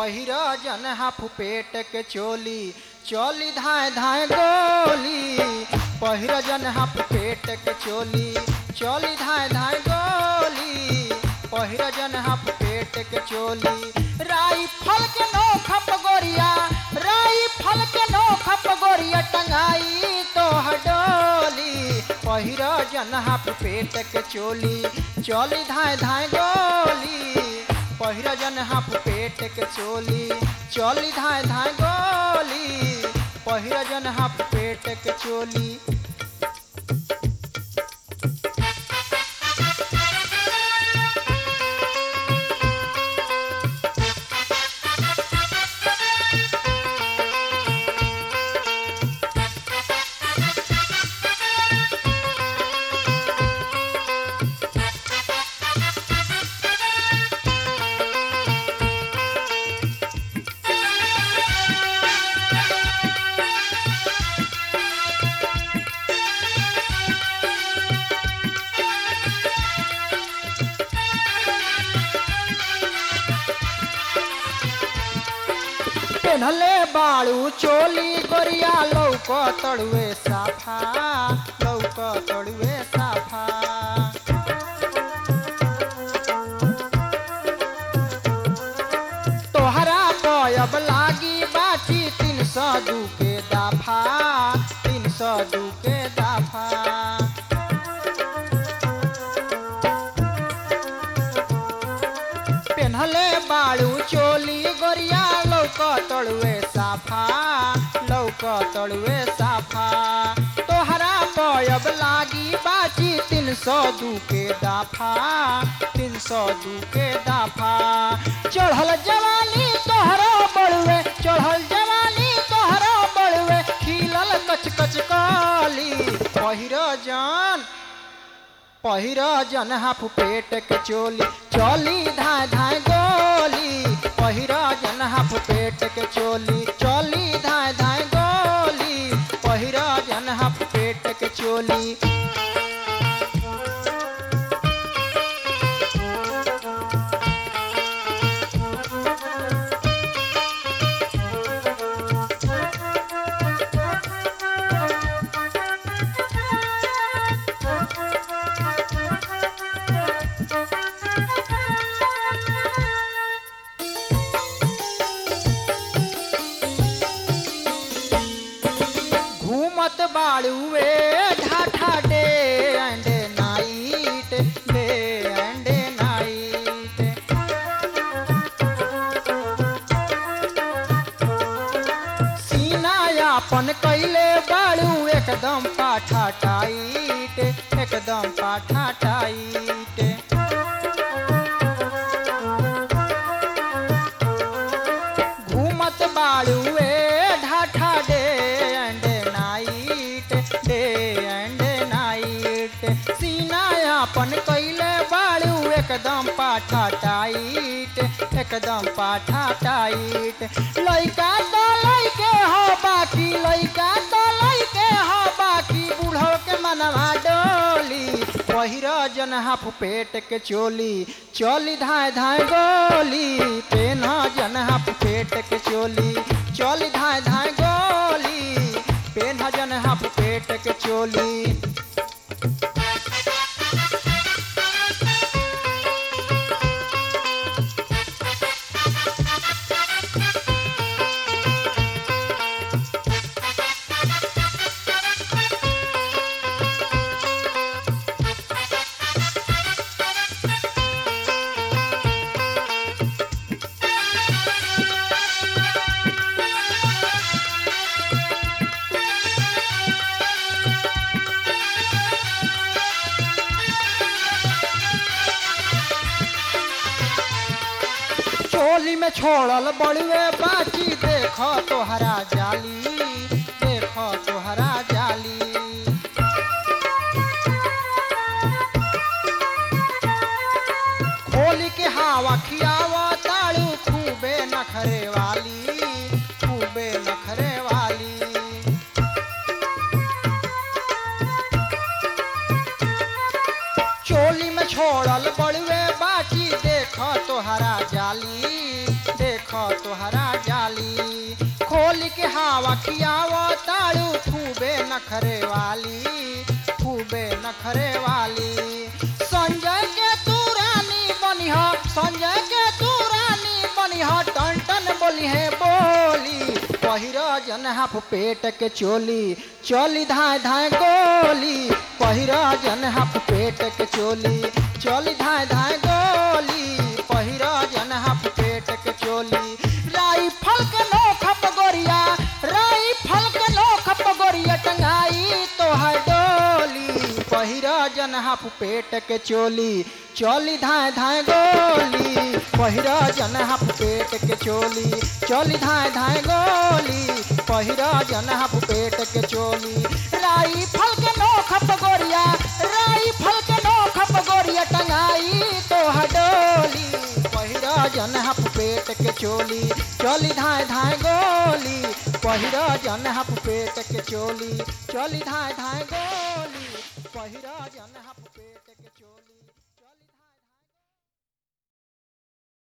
पहिर जन हाफ पेट के चोली चोली धाए धाए गोली पहिर जन हाफ पेट के चोली चोली धाए धाए गोली पहिर जन हाफ पेट के चोली राई फल के नोखप गोरिया राई फल के नोखप गोरिया टंगाई तो हडोली पहिर जन हाफ पेट के चोली चोली धाए धाए गोली पहिर जन हाफ पेट के चोली चोली धाए धाए गोली पहिर जन हाफ पेट के चोली पेन्हले बाड़ू चोली गोरिया लौक तड़ुए साफा लौक तड़ुए साफा तोहरा पयब लागी बाची तीन सौ दू के दाफा तीन सौ दू के दाफा पेन्हले बाड़ू चोली गोरिया लौक तड़ुए साफा लौक तड़ुए साफा तोहरा पयब लागी बाची तीन सौ दू के दाफा तीन सौ दू के दाफा चढ़ल जवानी तोहरा बड़ुए चढ़ल जवानी तोहरा बड़ुए खिलल कच कच काली पहिर जान पहिर जन हाफ पेट के चोली चोली धाए धाए गोली पहिर जन हाफ पेट के चोली चोली धाए धाए गोली पहिर जन हाफ पेट के चोली घूमत बाड़ुए ढाठा day and night day and night सीना यापन कैले बाड़ू एकदम पाठा टाइट एकदम पाठा टाइट घूमत बाड़ुए ढाठा day and night day and night सीना अपन कैले बाड़ू एकदम पाठा टाइट एकदम पाठा टाइट लइका तो लइके हो बाकी लइका तो लइके हो बाकी बूढ़ो के मनवा डोली पहिर जन हाफ पेट के चोली चोली धाए धाए गोली पेन जन हाफ पेट के चोली चोली धाए धाए गोली पेन जन हाफ पेट के चोली चोली में छोड़ल बड़ुए बाची देखो तोहरा जाली देखो तोहरा जाली खोली के हवा खियावा ताड़ू खूबे नखरे वाली खूबे नखरे वाली चोली में छोड़ल बड़ुए बाची देख तोहरा जाली देख देख तोहरा जाली खोल के हवा खियाव ताड़ू खूबे नखरे वाली खूबे नखरे वाली संजय के तू रानी बनिह संजय के तू रानी बनिह टन टन बोली है बोली पहिर जन हाफ पेट के चोली चली धाय धाय गोली पहिर जन हाफ पेट के चोली चली धाय धाय गोली पहिर जन हाफ पेट के चोली राई फल के नोख पगोरिया राई फल के नोख पगोरिया टंगाई तोहर डोली पहिर जन हाफ पेट के चोली चली धाय धाय गोली पहिर जन हाफ पेट के चोली चली धाय धाय गोली पहिर जन हाफ पेट के चोली राई फल के नोख पगोरिया राई फल के नोख पगोरिया टंगाई तोहर डोली पहिर जन हाफ पेट के चोली चली धाय धाय गोली पहिर जन हाफ पेट के चोली चली धाय धाय गोली पहिर जन हाफ